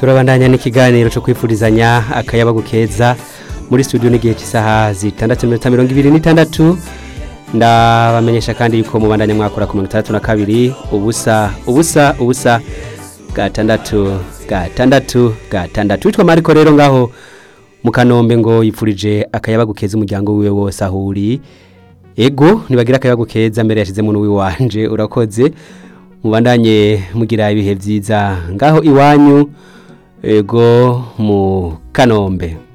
turabandanya n'ikiganiro cyo kwifurizanya akayabagu keza muri studio n'igihe cy'isaha zitandatu n'iminota mirongo ibiri n'itandatu ndabamenyesha kandi yuko mubandanya mwakora ku mirongo itandatu na kabiri ubusa ubusa ubusa gatandatu gatandatu gatandatu witwa mariko rero ngaho mu kanombe ngo yipfurije akayabagu keza umuryango wiwe wose aho uri ego ntibagira akayabagu keza mbere yashizemo n'uwiwanje urakoze mubandanye mugira ibihe byiza ngaho iwanyu ego mu kanombe